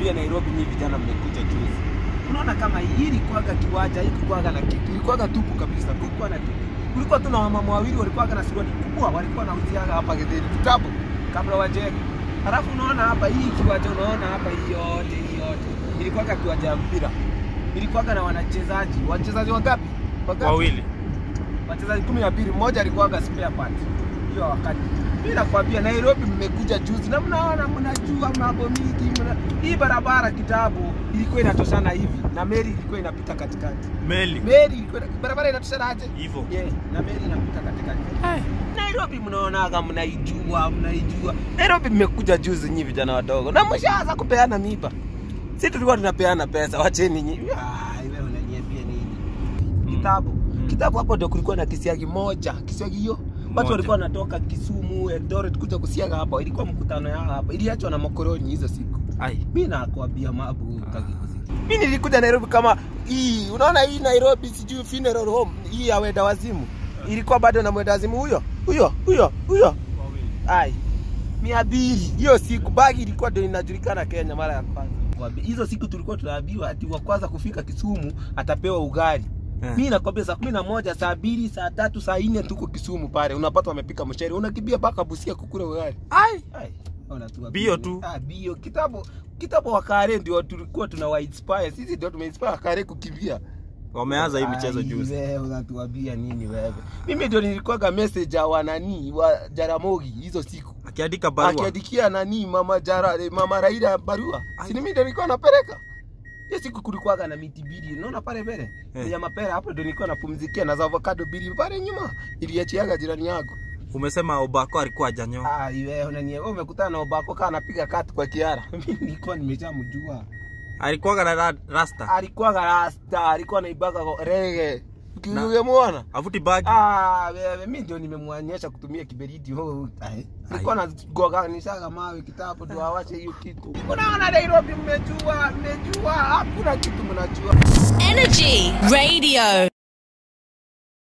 nakwambia Nairobi nyinyi vijana mmekuja juzi. Unaona kama hii ilikuwaga kiwanja, hii kulikuwaga na kitu, ilikuwaga tupu kabisa, kulikuwa na tupu. Kulikuwa tu na wamama wawili walikuwaga na suruali kubwa, walikuwa wanauziaga hapa Githeri kitabu kabla wajenge. Halafu unaona hapa hii kiwanja, unaona hapa hii yote hii yote ilikuwaga kiwanja ya mpira, ilikuwaga na wanachezaji, wachezaji wangapi? Wangapi? Wawili. wachezaji kumi na mbili, mmoja alikuwaga spare part hiyo wakati. Mimi nakwambia Nairobi mmekuja juzi na mnaona mnajua mambo mingi. Mna... Hii barabara kitabu ilikuwa inatoshana hivi na meli ilikuwa inapita katikati. Meli. Meli ilikuwa barabara inatoshana aje? Hivyo. Yeah, na meli inapita katikati. Nairobi mnaonaga mnaijua, mnaijua. Nairobi mmekuja juzi nyinyi vijana wadogo na mshaanza kupeana miba. Sisi tulikuwa tunapeana pesa, wacheni nyinyi. Ah, wewe unaniambia nini? Kitabu. Kitabu hapo ndio kulikuwa na kisiagi moja. Kisiagi hiyo Moja. watu walikuwa wanatoka Kisumu, Eldoret kuja kusiaga hapa. Ilikuwa mkutano yao hapa. Iliachwa na makoroni hizo siku. Ai. Mimi nakwambia mabu utaki kusikia. Mimi nilikuja Nairobi kama hii, unaona hii Nairobi sijui funeral home hii ya wenda wazimu. Ilikuwa bado na mwenda wazimu huyo. Huyo, huyo, huyo. Ai. Mia mbili. Hiyo siku bagi ilikuwa ndio inajulikana Kenya mara ya kwanza. Wabi- Hizo siku tulikuwa tunaambiwa ati wa kwanza kufika Kisumu atapewa ugali. Eh. Mimi nakwambia saa kumi na moja, saa mbili, saa tatu, saa nne tuko Kisumu pale. Unapata wamepika mshere. Unakimbia mpaka Busia kukula ugali. Ai. Ai, ona tu Bio tu. Ah, bio. Kitabu kitabu wa Kare ndio tulikuwa tuna wa inspire. Sisi ndio tumeinspire Kare kukimbia. Wameanza hii michezo Ai, juzi. Wewe unatuambia nini wewe? Mimi ndio nilikuwaga message wa nani wa Jaramogi hizo siku. Akiandika barua. Akiandikia nani mama Jara eh, mama Raila barua. Si mimi ndio nilikuwa napeleka. Hiyo siku kulikuwaga na miti mbili. Unaona pale mbele? Eh. Ya mapera hapo ndio nilikuwa napumzikia na za avocado mbili pale nyuma. Iliachiaga jirani yangu. Umesema Obako alikuwa hajanyoa. Ah, wewe unanie wewe umekutana na Obako kana anapiga kati kwa Kiara. Mimi nilikuwa nimeshamjua. Alikuwa na ra- rasta. Alikuwa rasta, alikuwa anaibaga rege. Ukimwona? Avuti bagi. Ah, wewe mimi ndio nimemwonyesha kutumia kiberiti. Oh, ai. Alikuwa anagoganishaga mawe kitabu ndio awashe hiyo kitu. Unaona Nairobi mmejua, mmejua, hakuna kitu mnajua. Energy Radio.